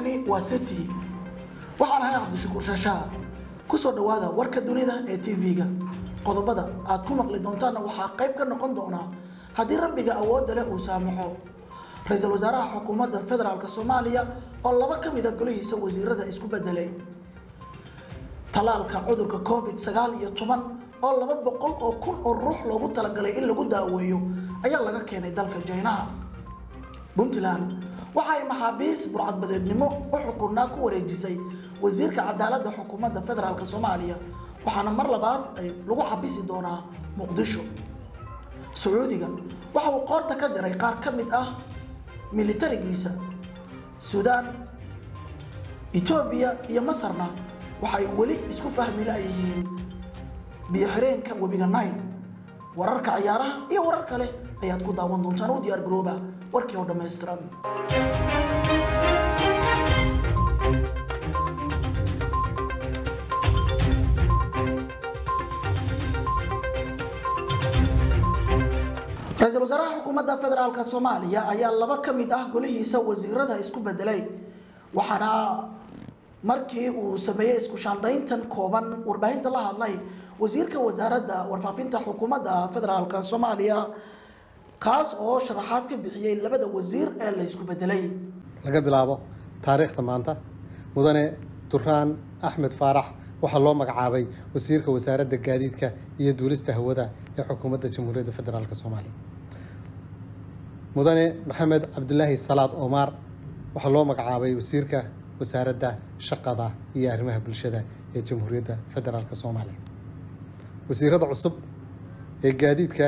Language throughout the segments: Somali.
halkani waa city waxaan ahay cabdishakuur shaashaa kusoo dhowaada warka dunida ee tv-ga qodobada aad ku maqli doontaanna waxaa qayb ka noqon doonaa haddii rabbiga awoodda leh uu saamaxo ra-iisul wasaaraha xukuumadda federaalk soomaaliya oo laba ka mida golihiisa wasiirada isku bedelay talaalka cudurka covid sagaal iyo toban oo laba boqol oo kun oo ruux loogu talagalay in lagu daaweeyo ayaa laga keenay dalka jaynaha puntland waxa ay maxaabiis burcadbadeednimo u xukunnaa ku wareejisay wasiirka cadaaladda xukuumadda federaalk soomaaliya waxaana mar labaad ay lagu xabisi doonaa muqdisho sacuudiga waxa uu qoorta ka jaray qaar ka mid ah militarigiisa suudaan etoobiya iyo masarna waxay weli isku fahmi layihiin biyo-xireenka webiga nile wararka ciyaaraha iyo warar kale ayaad ku daawan doontaan u diyaar garooba warkii oo dhammaystiran ra-iisul wasaaraha xukuumadda federaalk soomaaliya ayaa laba ka mid ah golihiisa wasiirada isku bedelay waxaana markii uu sameeyey isku shaandhayntan kooban warbaahinta la hadlay wasiirka wasaaradda warfaafinta xukuumadda federaalk soomaaliya kaas oo sharaxaad ka bixiyey labada wasiir ee la isku bedelay laga bilaabo taariikhda maanta mudane duraan axmed faarax waxaa loo magacaabay wasiirka wasaaradda gaadiidka iyo duulista hawada ee xukuumadda jamhuuriyadda federaalk soomaaliya mudane maxamed cabdilaahi salaad omaar waxaa loo magacaabay wasiirka wasaaradda shaqada iyo arrimaha bulshada ee jamhuuriyadda federaalk soomaaliya wasiirada cusub ee gaadiidka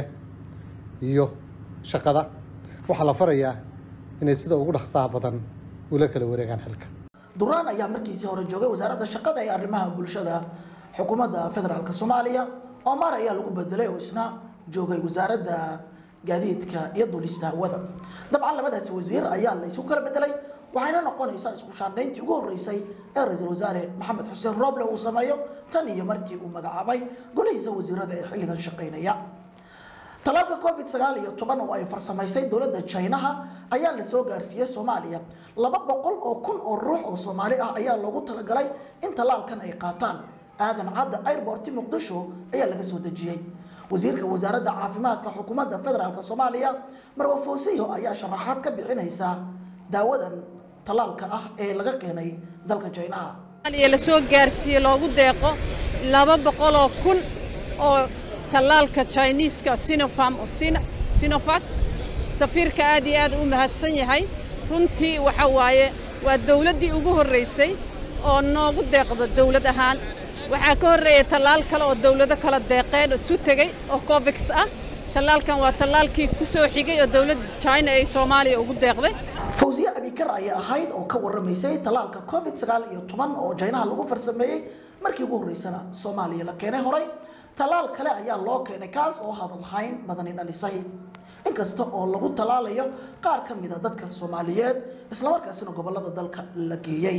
iyo shaqada waxaa la farayaa inay sida ugu dhaqsaha badan ula kala wareegaan xilka duraan ayaa markiisii hore joogay wasaaradda shaqada ee arrimaha bulshada xukuumadda federaalk soomaaliya omar ayaa lagu bedelay oo isna joogay wasaaradda gaadiidka iyo duulista hawada dabcan labadaasi wasiir ayaa la isu kala bedelay waxayna noqonaysaa isku shaandhayntii ugu horreysay ee ra-iisul wasaare maxamed xuseen rooble uu sameeyo tan iyo markii uu magacaabay golihiisa wasiirada ee xilligan shaqaynaya talaalka covid sagaal iyo toban oo ay farsamaysay dowladda jinaha ayaa la soo gaarsiiyey soomaaliya laba boqol oo kun oo ruux oo soomaali ah ayaa loogu talagalay in talaalkan ay qaataan aadan cadda airborti muqdisho ayaa laga soo dejiyey wasiirka wasaaradda caafimaadka xukuumadda federaalk soomaaliya marwa foosiyo ayaa sharaxaad ka bixinaysa daawadan talaalka ah ee laga keenay dalka jinaha la soo gaarsiiyey loogu deeqo laba boqoloo kun oo tallaalka jiniiska sinofam sinofac safiirka aad iyo aad u mahadsan yahay runtii waxa waaye waa dawladdii ugu horraysay oo noogu deeqdo dawlad ahaan waxaa ka horreeya tallaal kale oo dawlado kala deeqeen isu tegey oo covix ah tallaalkan waa tallaalkii ku soo xigay oo dawladda jina ay soomaaliya ugu deeqday fawsiye abikar ayay ahayd oo ka warramaysay tallaalka covid sagaal iyo toban oo jaynaha lagu farsameeyey markii ugu horreysana soomaaliya la keenay horay tallaal kale ayaa loo keenay kaas oo hadalhayn badani dhalisay inkasta oo lagu tallaalayo qaar ka mida dadka soomaaliyeed islamarkaasina gobolada dalka la geeyey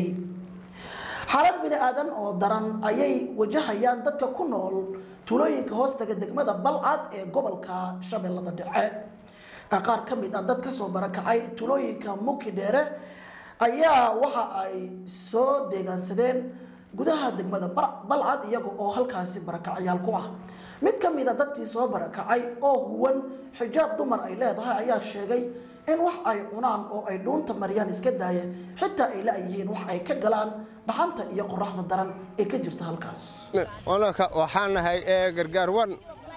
xaalad bini aadan oo daran ayay wajahayaan dadka ku nool tuulooyinka hoostaga degmada balcad ee gobolka shabeellada dhexe qaar ka mid ah dad kasoo barakacay tuulooyinka muki dheere ayaa waxa ay soo deegaansadeen gudaha degmada balcad iyaga oo halkaasi barakacyaal ku ah mid ka mid a dadkii soo barakacay oo huwan xijaab dumar ay leedahay ayaa sheegay in wax ay cunaan oo ay dhuunta mariyaan iska daaya xitaa ay la-yihiin wax ay ka galaan dhaxanta iyo qoraxda daran ee ka jirta halkaas anaka waxaan nahay gargaar wan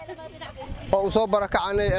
oo u soo barakacanay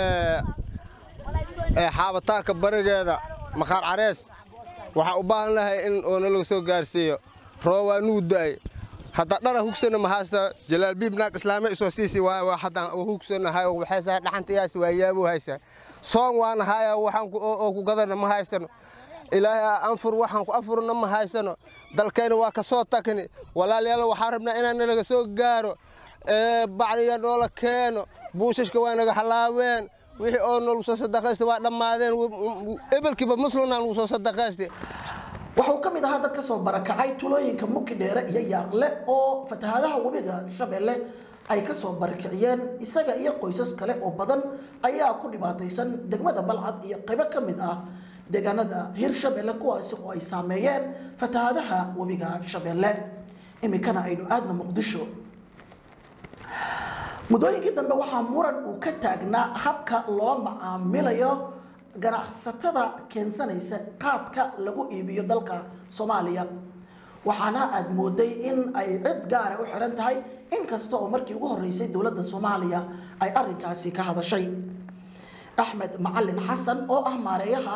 xaabataanka barigeeda maqaar carees waxaan u baahan lahay in oonalaga soo gaarsiiyo roobaa nuu da'ay hadda dhara hugsana ma haysta jalaalbiib naag islaame isoo siisi waay haddaan hugsanahay waxaysa dhaxanta iyaas waa yaabuu haysa soon waana haya waxaan oo ku gadana ma haysano ilaahay anfur waxaan ku afurna ma haysano dalkayna waa ka soo tagni walaalayaal waxaan rabnaa inaan nalaga soo gaaro bacdiga noola keeno buushashka waa naga halaaween wixii oo nolagu soo sadaqaysta waa dhammaadeen ebelkiiba muslimna nagu soo sadaqaysta waxuu ka mid ahaa dad ka soo barakacay tulooyinka muki dheere iyo yaaqle oo fatahaadaha webiga shabeelle ay ka soo barakiciyeen isaga iyo qoysas kale oo badan ayaa ku dhibaataysan degmada balcad iyo qaybo ka mid ah deegaanada hirshabelle kuwaasi oo ay saameeyeen fatahaadaha webiga shabeelle iminkana aynu aadna muqdisho muddooyinkii dambe waxaa muran uu ka taagnaa habka loo macaamilayo ganacsatada keensanaysa qaadka lagu iibiyo dalka soomaaliya waxaana aad mooday in ay cid gaara u xiran tahay inkasta oo markii ugu horeysay dowladda soomaaliya ay arinkaasi ka hadashay axmed macalin xasan oo ah maareeyaha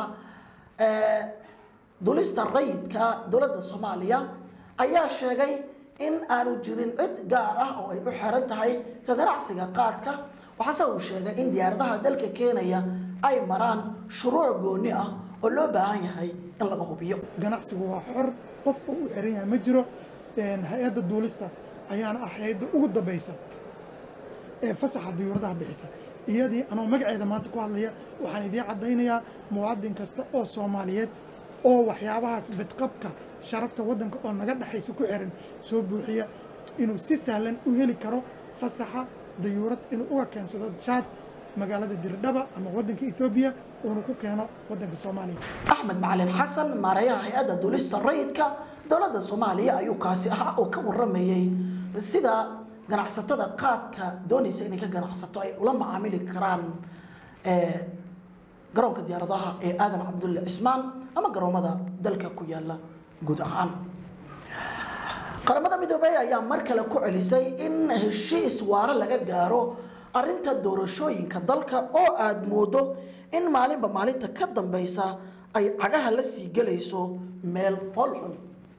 dulista rayidka dowladda soomaaliya ayaa sheegay in aanu jirin cid gaar ah oo ay u xiran tahay ka ganacsiga qaadka waxaase uu sheegay in diyaaradaha dalka keenaya ay maraan shuruuc gooni ah oo loo baahan yahay in laga hubiyo ganacsigu waa xor qof oo u xiran yahay ma jiro hay-adda duulista ayaana ah hay-adda ugu dambaysa ee fasaxa diyuuradaha bixisa iyadii anoo magaceeda maanta ku hadlaya waxaan idiin caddaynayaa muwaadin kasta oo soomaaliyeed oo waxyaabahaas bidqabka sharafta waddanka oo naga dhexaysa ku xiran soo buuxiya inuu si sahlan u heli karo fasaxa dayuurad inuu uga keensado jaad magaalada dirdhaba ama waddanka ethoobiya uuna ku keeno waddanka soomaaliya axmed macalin xasan maareeyaha hay-adda dulista rayidka dowladda soomaaliya ayuu kaasi ahaa oo ka waramayey sida ganacsatada qaadka doonaysa inay ka ganacsato ay ula macaamili karaan garoonka diyaaradaha ee aadan cabdulle cismaan ama garoomada dalka ku yaala guud ahaan qaramada midoobey ayaa mar kale ku celisay in heshiis waare laga gaaro arinta doorashooyinka dalka oo aada moodo in maalinba maalinta ka dambeysa ay cagaha la sii gelayso meel foolxun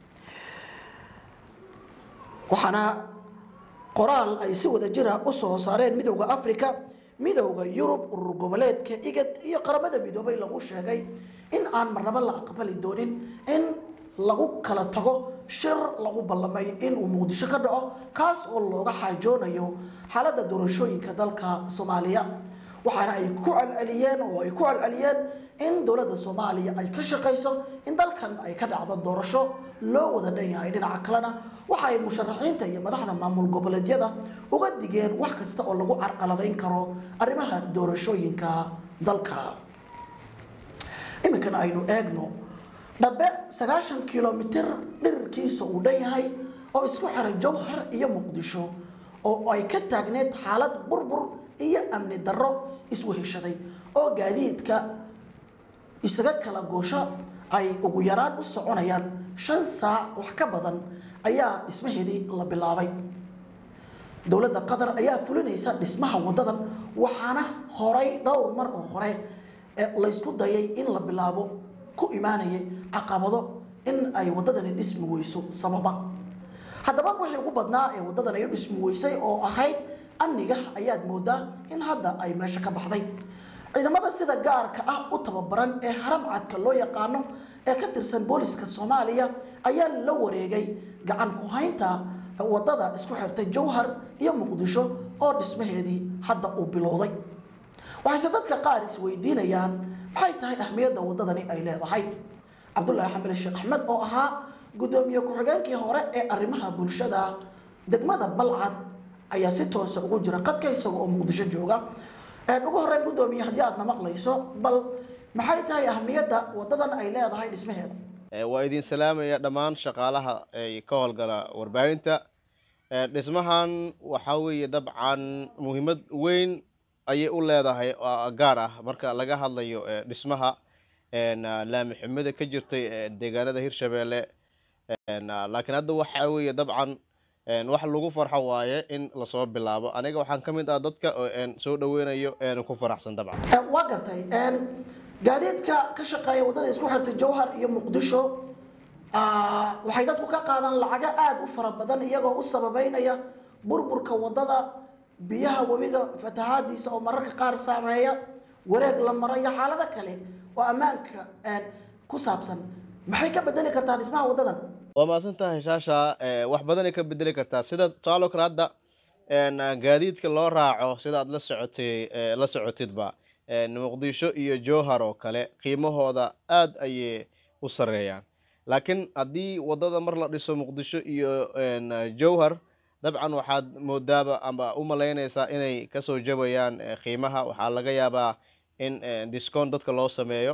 waxaana qoraal ay si wada jira u soo saareen midowda africa midowda yurub urur goboleedka igad iyo qaramada midoobay lagu sheegay in aan marnabo la aqbali doonin in lagu kala tago shir lagu ballamay inuu muqdisho ka dhaco kaas oo looga xaajoonayo xaaladda doorashooyinka dalka soomaaliya waxaana ay ku celceliyeen oo ay ku celceliyeen in dowladda soomaaliya ay ka shaqayso in dalkan ay ka dhacdo doorasho loo wada dhan yahay dhinaca kalena waxa ay musharaxiinta iyo madaxda maamul goboleedyada uga digeen wax kasta oo lagu carqaladayn karo arrimaha doorashooyinka dalka iminkana aynu eegno dhabe sagaashan kilomitir dhirirkiisa uu dhan yahay oo isku xiray jowhar iyo muqdisho oo ay ka taagneed xaalad burbur iyo amni darro isweheshaday oo gaadiidka isaga kala goosho ay ugu yaraan u soconayaan shan saac wax ka badan ayaa dhismaheedii la bilaabay dowladda qatar ayaa fulinaysa dhismaha wadadan waxaana horay dhowr mar oo hore laysku dayay in la bilaabo ku imaanayay caqabado in ay wadadani dhismi weyso sababa haddaba wixii ugu badnaa ee wadadan ay u dhismi weysay oo ahayd amniga ayaad moodaa in hadda ay meesha ka baxday ciidamada sida gaarka ah u tababaran ee haramcadka loo yaqaano ee ka tirsan booliska soomaaliya ayaa la wareegay gacan ku haynta wadada isku xirtay jowhar iyo muqdisho oo dhismaheedii hadda uu bilowday waxayse dadka qaar isweydiinayaan maxay tahay ahmiyadda wadadani ay leedahay cabdulaahi xambali sheekh axmed oo ahaa gudoomiye ku-xigeenkii hore ee arrimaha bulshada degmada balcad ayaa si toosa ugu jira qadka isaga oo muqdisho jooga ugu horreyn gudoomiye haddii aadna maqlayso bal maxay tahay ahmiyadda wadadan ay leedahay dhismaheeda waa idin salaamaya dhammaan shaqaalaha ay ka howlgala warbaahinta dhismahan waxaa weeye dabcan muhiimad weyn ayay u leedahay oo gaar ah marka laga hadlayo dhismaha laami xumida ka jirtay deegaanada hirshabeelle laakiin hadda waxaa weeye dabcan wax lagu farxo waaye in lasoo bilaabo aniga waxaan ka mid ah dadka soo dhaweynayo ku faraxsan dabcan waa gartay gaadiidka ka shaqeeya wadada isku xirtay jowhar iyo muqdisho waxay dadku ka qaadaan lacago aada u fara badan iyagoo u sababeynaya burburka wadada biyaha webiga fatahaadiisa oo mararka qaar saameeya wareeg la maro iyo xaalado kale oo ammaanka ku saabsan maxay ka bedeli kartaa dhismaha wadadan waa mahadsan tahay shaasha wax badanay ka bedeli kartaa sida tusaaloo kale hadda gaadiidka loo raaco sidaad la socotay la socotidba muqdisho iyo jowhar oo kale qiimahooda aada ayay u sareeyaan laakiin haddii wadada mar la dhiso muqdisho iyo jowhar dabcan waxaad moodaaba amba u malaynaysaa inay kasoo jabayaan qiimaha waxaa laga yaabaa in discount dadka loo sameeyo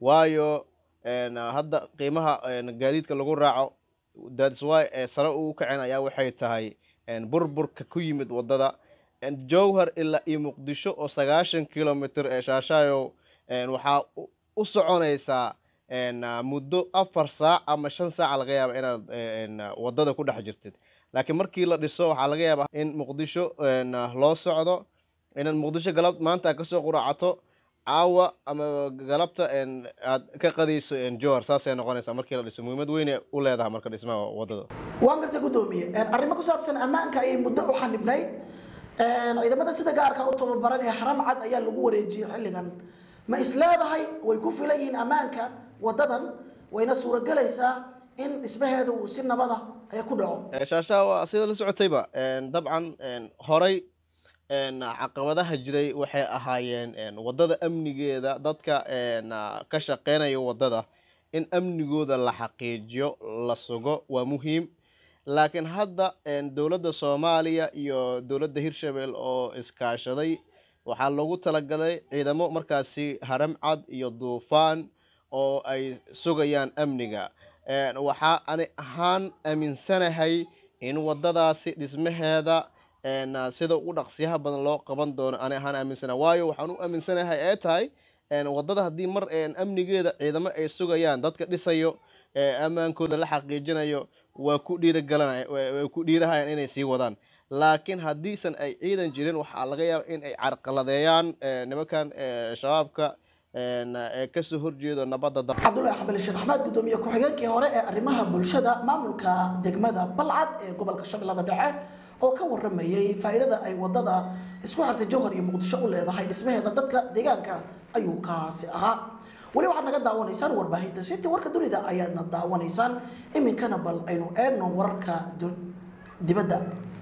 waayo een, hadda qiimaha een, gaadiidka lagu raaco that's why ee sare ugu kaceen ayaa waxay tahay een, burburka ku yimid waddada een, jowhar ilaa iyo muqdisho oo sagaashan kilomitr ee shaashaayo een, waxaa u- u soconaysaa een, ah, muddo afar saac ama shan saaca laga yaaba inaad een, waddada ku dhex jirtid laakiin markii la dhiso waxaa laga yaabaa in muqdisho een, ah, loo socdo inaad muqdisho galab maanta aad kasoo quraacato caawa ama galabta een, aad ka qadayso een, jowhar saasay noqonaysaa markii la dhiso muhiimad weyn u leedahay marka dhismaha waddada waan gartay guddoomiye arrimo ku saabsan ammaanka ayay muddo u xanibnayd ciidamada sida gaarka u tababaran ee haram cad ayaa lagu wareejiyey xilligan ma is leedahay way ku filan yihiin ammaanka waddadan wayna suuragelaysaa in dhismaheeda uu si nabada ee ku dhaco Ee, shaashaha waa sida la socotayba een, dabcan een, horay een, caqabadaha jiray waxay ahaayeen een, waddada amnigeeda dadka een, ah, ka shaqeynaya waddada in amnigooda la xaqiijiyo la sugo waa muhiim laakiin hadda een, dowladda soomaaliya iyo dowladda hirshabelle oo iskaashaday waxaa loogu talagalay ciidamo markaasi haram cad iyo duufaan oo ay sugayaan amniga Een, waxaa ani ahaan aaminsanahay in waddadaasi dhismaheeda een, ah, sida ugu dhaqsiyaha badan loo qaban doono ani ahaan aaminsanahay waayo waxaan u aaminsanahay ee tahay een, waddada haddii mar een, amnigeeda ciidamo ay sugayaan dadka dhisayo ee ammaankooda la xaqiijinayo waa ku dhiirigalanaya way ku dhiirahayaan inay sii wadaan laakiin haddiisan ay ciidan jirin waxaa laga yaaba in ay carqaladeeyaan ee, nimankan ee, shabaabka een, ee kasoo horjeedo nabadda dalka cabdullaahi xabali sheekh axmed guddoomiye ku-xigeenkii hore ee arrimaha bulshada maamulka degmada balcad ee gobolka shabeellada dhexe oo ka waramayey faa'iidada ay wadada isku xirtay jowhar iyo muqdisho u leedahay dhismaheeda dadka deegaanka ayuu kaasi ahaa weli waxaad naga daawanaysaan warbaahinta city warka dunida ayaadna daawanaysaan iminkana bal aynu eegno wararka du- dibadda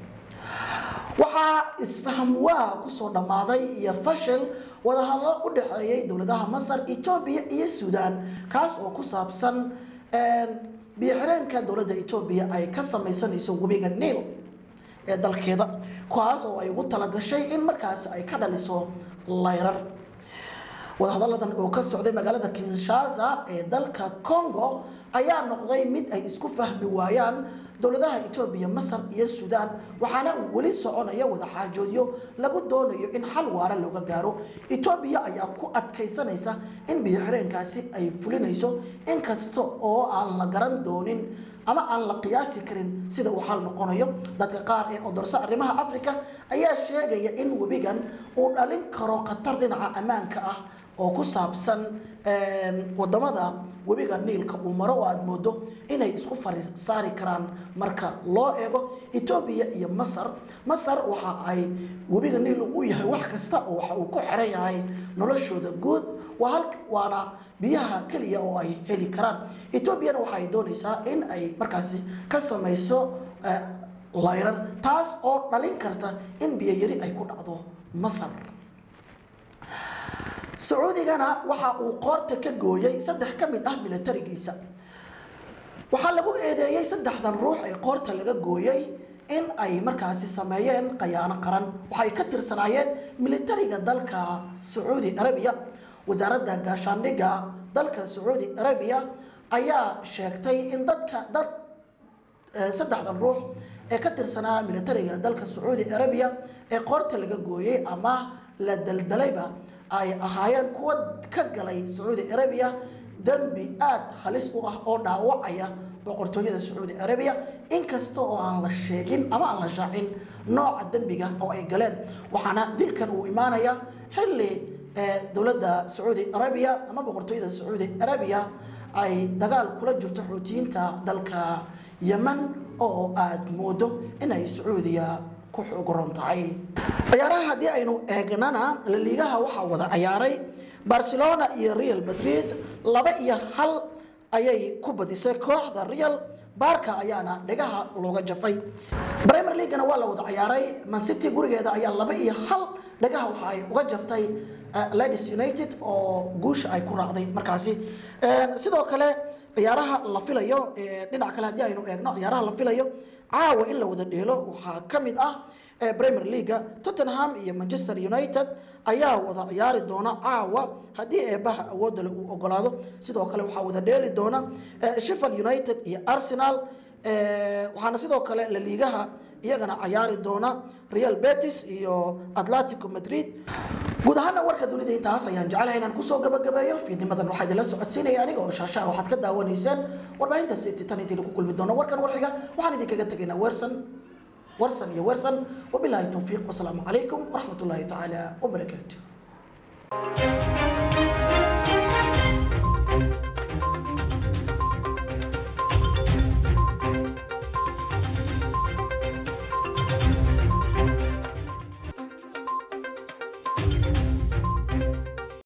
waxaa isfaham waa kusoo dhammaaday iyo fashil wadahadlo u dhexeeyay dowladaha masar etoobiya iyo suudaan kaas oo ku saabsan biyo-xireenka dowladda etoobiya ay ka samaysanayso webiga niil ee dalkeeda kuwaas oo ay ugu talagashay in markaasi ay ka dhaliso layrar wadahadalladan oo ka socday magaalada kinshasa ee dalka congo ayaa noqday mid ay isku fahmi waayaan dowladaha etoobiya masar iyo suudaan waxaana weli soconaya wadaxaajoodyo lagu doonayo in xal waara looga gaaro etoobiya ayaa ku adkaysanaysa in biyo-xireenkaasi ay fulinayso inkasta oo aan la garan doonin ama aan la qiyaasi karin sida uu xal noqonayo dadka qaar ee odorso arrimaha africa ayaa sheegaya in webigan uu dhalin karo khatar dhinaca ammaanka ah oo ku saabsan wadamada webiga niilka uu maro oo aada moodo inay isku fari saari karaan marka loo eego etoobiya iyo masar masar waxa ay webiga niil u yahay wax kasta oo waxa uu ku xiran yahay noloshooda guud waa hal waana biyaha keliya oo ay heli karaan etoobiyana waxa ay doonaysaa in ay markaasi ka samayso layrar taas oo dhalin karta in biyo yari ay ku dhacdo masar sacuudigana waxa uu qoorta ka gooyay saddex ka mid ah milatarigiisa waxaa lagu eedeeyey saddexdan ruux ee qoorta laga gooyey in ay markaasi sameeyeen khayaano qaran waxay ka tirsanaayeen militariga dalka sacuudi arabiya wasaaradda gaashaandhigga dalka sacuudi arabiya ayaa sheegtay in dadka dad saddexdan ruux ee ka tirsanaa militariga dalka sacuudi arabiya ee qoorta laga gooyey ama la daldalayba ay ahaayeen kuwa ka galay sacuudi arabiya dembi aada halis u ah oo dhaawacaya boqortooyada sacuudi arabiya inkasta oo aan la sheegin ama aan la shaacin nooca dembiga oo ay galeen waxaana dilkan uu imaanaya xilli dowladda sacuudi arabiya ama boqortooyada sacuudi arabiya ay dagaal kula jirto xuutiyiinta dalka yeman oo aada moodo inay sacuudiya ku xuguran tahay ciyaaraha haddii aynu eegnana laliigaha waxaa wada ciyaaray barcelona iyo real madrid laba iyo hal ayay ku badisay kooxda real baarka ayaana dhegaha looga jafay premier leaguena waa la wada ciyaaray mancity gurigeeda ayaa laba iyo hal dhegaha waxa ay uga jaftay ladies united oo guusha ay ku raacday markaasi sidoo kale ciyaaraha la filayo dhinac kale haddii aynu eegno ciyaaraha la filayo caawa in la wada dheelo waxaa ka mid ah ee premier leaga tottenham iyo manchester united ayaa wada ciyaari doona caawa haddii eebaha awoodda uu ogolaado sidoo kale waxaa wada dheeli doona sheffield united iyo arsenal waxaana sidoo kale la liigaha iyagana cayaari doona real betis iyo atletico madrid guud ahaana warka dunida intaas ayaan jecelahay inaan kusoo gabagabeeyo fiidnimadan waxaa idinla socodsiinaya aniga oo shaashaha waxaad ka daawanayseen warbaahinta city tan intii lagu kulmi doono warkan warxiga waxaan idinkaga tegaynaa wersan warsan iyo wersan wabilaahi towfiiq wasalaamu calaykum waraxmat ullaahi tacaala wabarakaatu